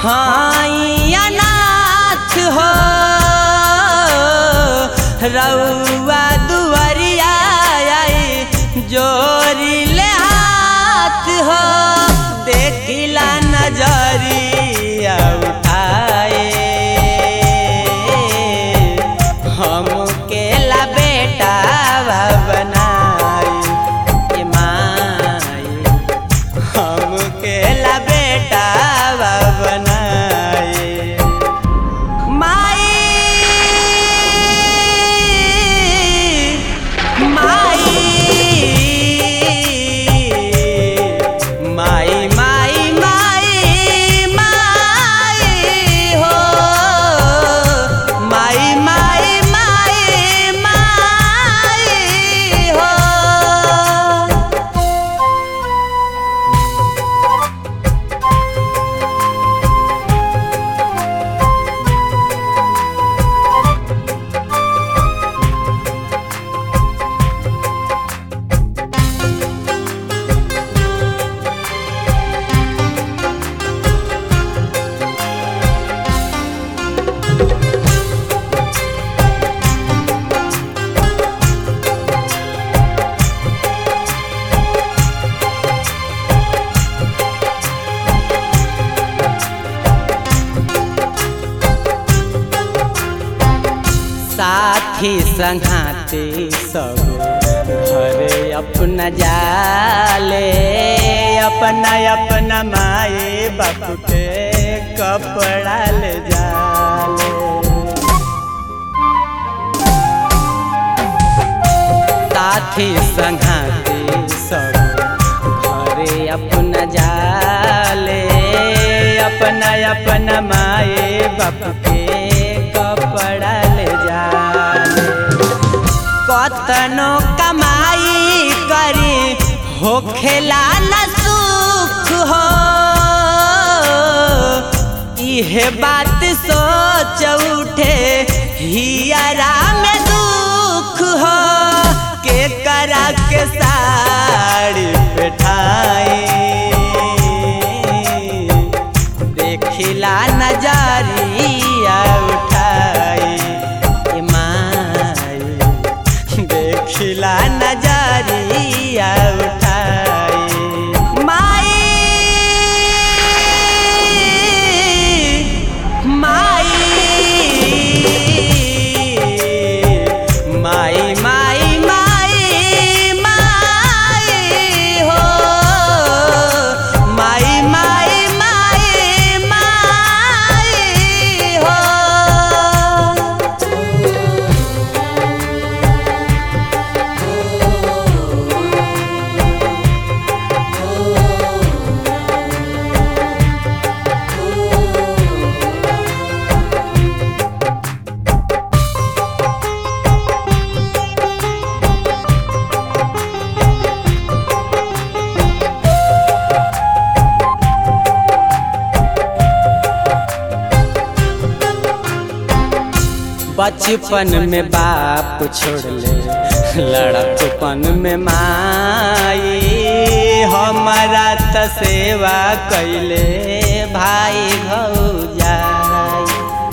हाई अनाथ हो रउआ दुआरिया आई जोरी ले हाथ हो देखिला नजरिया उठाए हम केला बेटा बनाई ए माई हम केला बेटा बनाए माई माई माई माई माई माई हो माई माई माई माई हो साथी संघाते सब घरे अपना जाले अपना अपना माए बाप के कपड़ा ले जाले साथी संघाते सब घरे अपना जाले अपना अपना माए बाप के कपड़ा ले जाले कतनो कमाई करी हो खेला न सुख हो इहे बात सोच उठे हियरा में दुख हो के करा के साड़ी बैठाई देखिला नजरिया उठाई ए माई देखिला नजरिया उठाई माई माई माई माई माई माई हो माई माई माई माई हो बचपन में बाप छोड़ ले लड़कपन में माई हमारा त सेवा कैले भाई भौजाई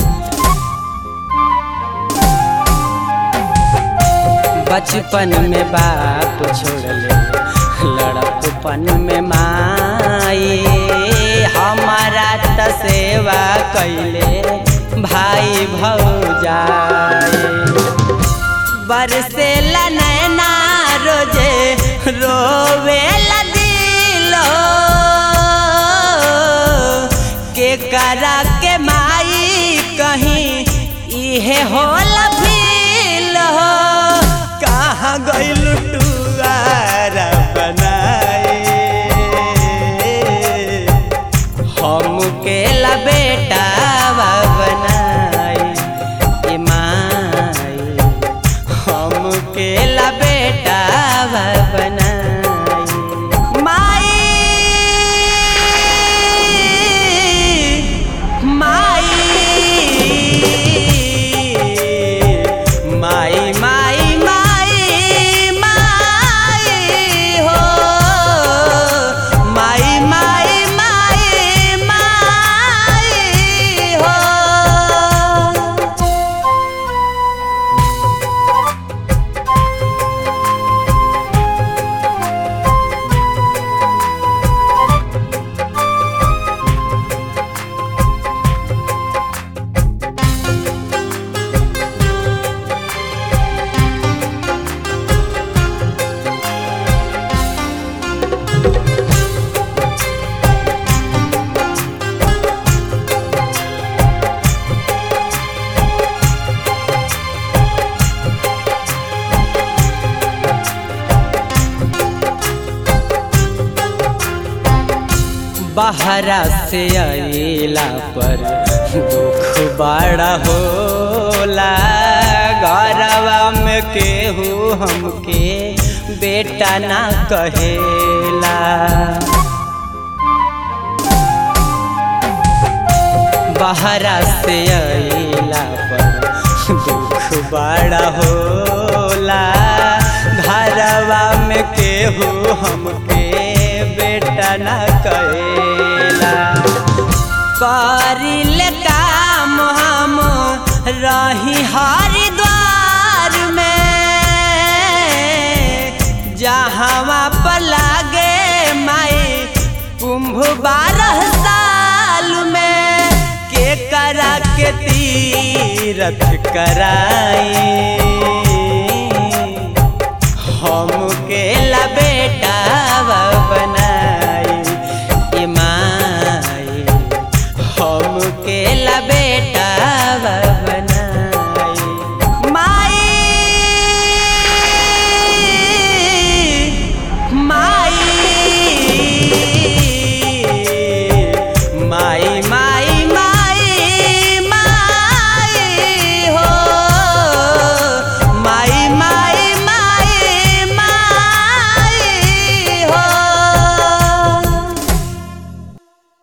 बचपन में बाप छोड़ ले लड़कपन में माई हमारा त सेवा कैले भाई भौजाई बरसे नैना रोजे रोवे दिलो के करा के माई कहीं इहे होला फील हो कहाँ गइल टुआरा बनाए हम के ला बेटा बनाई ए माई हम के ला बेटा बनाई माई माई बाहरा से अला पर दुख बड़ा होला घरवा में केहू हमके बेटा ना कहेला बाहरा से अला पर दुख बड़ा होला घरवा में केहू हमके बेटा ना कहेला करिल काम हम रही हरिद्वार में जहाँ पर लागे माई कुंभ बारह साल में के करा के तीरथ कराई हम के लब